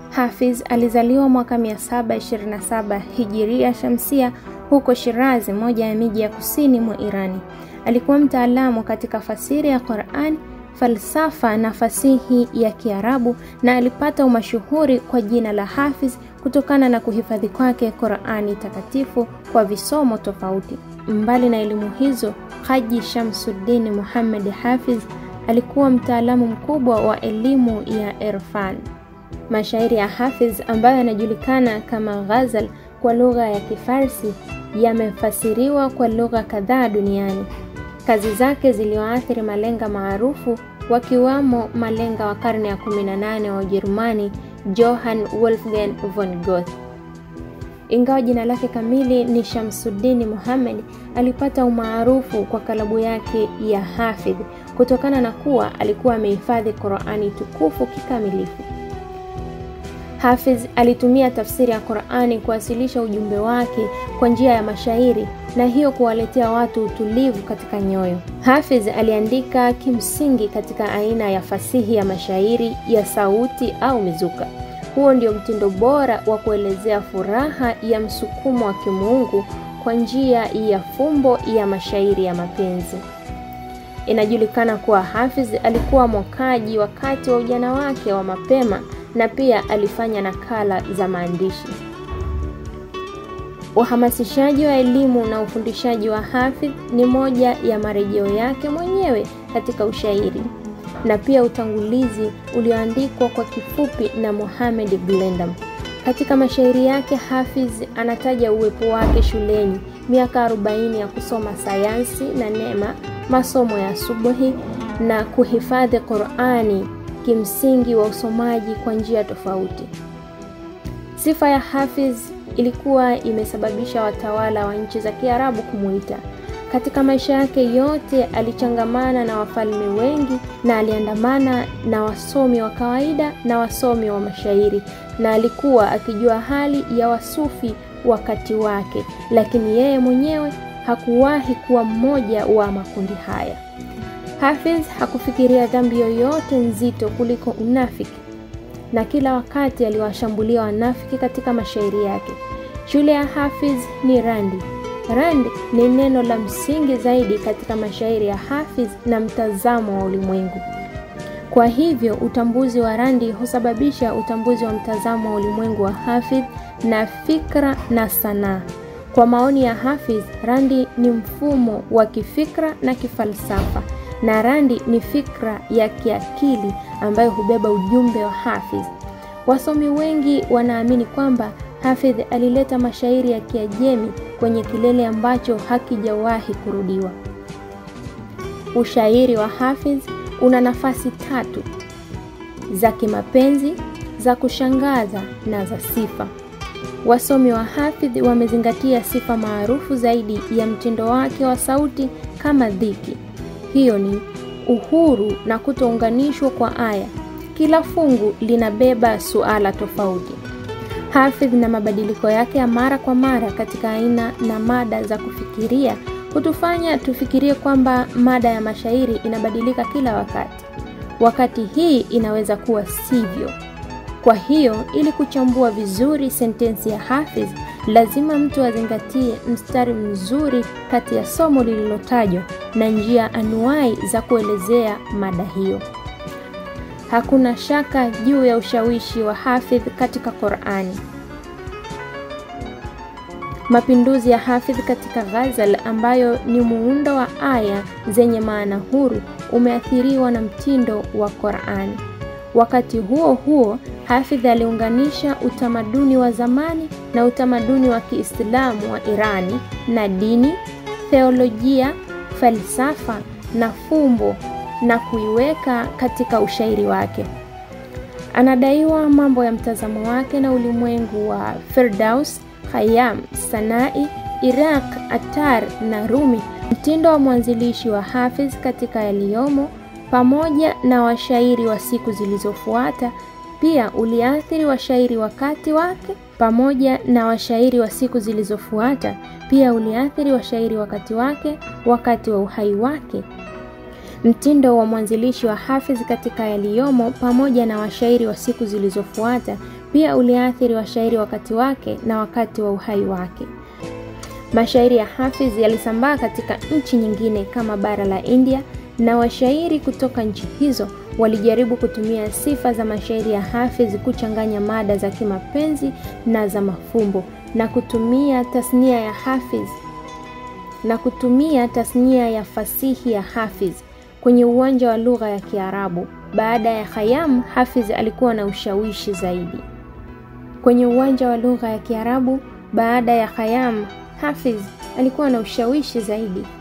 Hafiz alizaliwa mwaka 727 Hijiria Shamsia huko Shirazi, moja ya miji ya kusini mwa Irani. Alikuwa mtaalamu katika fasiri ya Qur'an, falsafa na fasihi ya Kiarabu na alipata umashuhuri kwa jina la Hafiz kutokana na kuhifadhi kwake Qur'ani takatifu kwa visomo tofauti. Mbali na elimu hizo, Haji Shamsuddin Muhammad Hafiz alikuwa mtaalamu mkubwa wa elimu ya irfan. Mashairi ya Hafiz ambayo yanajulikana kama ghazal kwa lugha ya Kifarsi yamefasiriwa kwa lugha kadhaa duniani. Kazi zake ziliwaathiri malenga maarufu wakiwamo malenga wa karne ya 18 wa Ujerumani Johann Wolfgang von Goethe. Ingawa jina lake kamili ni Shamsuddin Muhammad, alipata umaarufu kwa kalabu yake ya Hafidh kutokana na kuwa alikuwa amehifadhi Qur'ani tukufu kikamilifu. Hafiz alitumia tafsiri ya Qur'ani kuwasilisha ujumbe wake kwa njia ya mashairi na hiyo kuwaletea watu utulivu katika nyoyo. Hafiz aliandika kimsingi katika aina ya fasihi ya mashairi ya sauti au mizuka. Huo ndio mtindo bora wa kuelezea furaha ya msukumo wa kimungu kwa njia ya fumbo ya mashairi ya mapenzi. Inajulikana kuwa Hafiz alikuwa mwokaji wakati wa ujana wake wa mapema na pia alifanya nakala za maandishi. Uhamasishaji wa elimu na ufundishaji wa Hafidh ni moja ya marejeo yake mwenyewe katika ushairi na pia utangulizi ulioandikwa kwa kifupi na Mohamed Blendam. Katika mashairi yake Hafiz anataja uwepo wake shuleni, miaka 40 ya kusoma sayansi na neema, masomo ya subuhi na kuhifadhi Qur'ani kimsingi wa usomaji kwa njia tofauti. Sifa ya Hafiz ilikuwa imesababisha watawala wa nchi za Kiarabu kumuita. Katika maisha yake yote alichangamana na wafalme wengi na aliandamana na wasomi wa kawaida na wasomi wa mashairi na alikuwa akijua hali ya wasufi wakati wake, lakini yeye mwenyewe hakuwahi kuwa mmoja wa makundi haya. Hafiz hakufikiria dhambi yoyote nzito kuliko unafiki na kila wakati aliwashambulia wanafiki katika mashairi yake. Shule ya Hafiz ni randi. Randi ni neno la msingi zaidi katika mashairi ya Hafiz na mtazamo wa ulimwengu. Kwa hivyo utambuzi wa randi husababisha utambuzi wa mtazamo wa ulimwengu wa Hafiz na fikra na sanaa. Kwa maoni ya Hafiz, randi ni mfumo wa kifikra na kifalsafa na randi ni fikra ya kiakili ambayo hubeba ujumbe wa Hafiz. Wasomi wengi wanaamini kwamba Hafidh alileta mashairi ya Kiajemi kwenye kilele ambacho hakijawahi kurudiwa. Ushairi wa Hafidh una nafasi tatu za kimapenzi, za kushangaza na za sifa. Wasomi wa Hafidh wamezingatia sifa maarufu zaidi ya mtindo wake wa sauti kama dhiki. Hiyo ni uhuru na kutounganishwa kwa aya. Kila fungu linabeba suala tofauti. Hafidh na mabadiliko yake ya mara kwa mara katika aina na mada za kufikiria hutufanya tufikirie kwamba mada ya mashairi inabadilika kila wakati, wakati hii inaweza kuwa sivyo. Kwa hiyo, ili kuchambua vizuri sentensi ya Hafidh, lazima mtu azingatie mstari mzuri kati ya somo lililotajwa na njia anuai za kuelezea mada hiyo. Hakuna shaka juu ya ushawishi wa Hafidh katika Qur'ani. Mapinduzi ya Hafidh katika ghazal ambayo ni muundo wa aya zenye maana huru umeathiriwa na mtindo wa Qur'ani. Wakati huo huo, Hafidh aliunganisha utamaduni wa zamani na utamaduni wa Kiislamu wa Irani na dini, theolojia, falsafa na fumbo na kuiweka katika ushairi wake. Anadaiwa mambo ya mtazamo wake na ulimwengu wa Firdaus, Khayyam, Sanai, Iraq, Atar na Rumi. Mtindo wa mwanzilishi wa Hafiz katika yaliyomo pamoja na washairi wa siku zilizofuata pia uliathiri washairi wakati wake pamoja na washairi wa siku zilizofuata pia uliathiri washairi wakati wake wakati wa uhai wake. Mtindo wa mwanzilishi wa Hafidh katika yaliyomo pamoja na washairi wa siku zilizofuata pia uliathiri washairi wakati wake na wakati wa uhai wake. Mashairi ya Hafidh yalisambaa katika nchi nyingine kama bara la India na washairi kutoka nchi hizo walijaribu kutumia sifa za mashairi ya Hafidh kuchanganya mada za kimapenzi na za mafumbo na kutumia tasnia ya Hafidh na kutumia tasnia ya fasihi ya Hafidh kwenye uwanja wa lugha ya Kiarabu. Baada ya Khayyam, Hafidh alikuwa na ushawishi zaidi kwenye uwanja wa lugha ya Kiarabu. Baada ya Khayyam, Hafidh alikuwa na ushawishi zaidi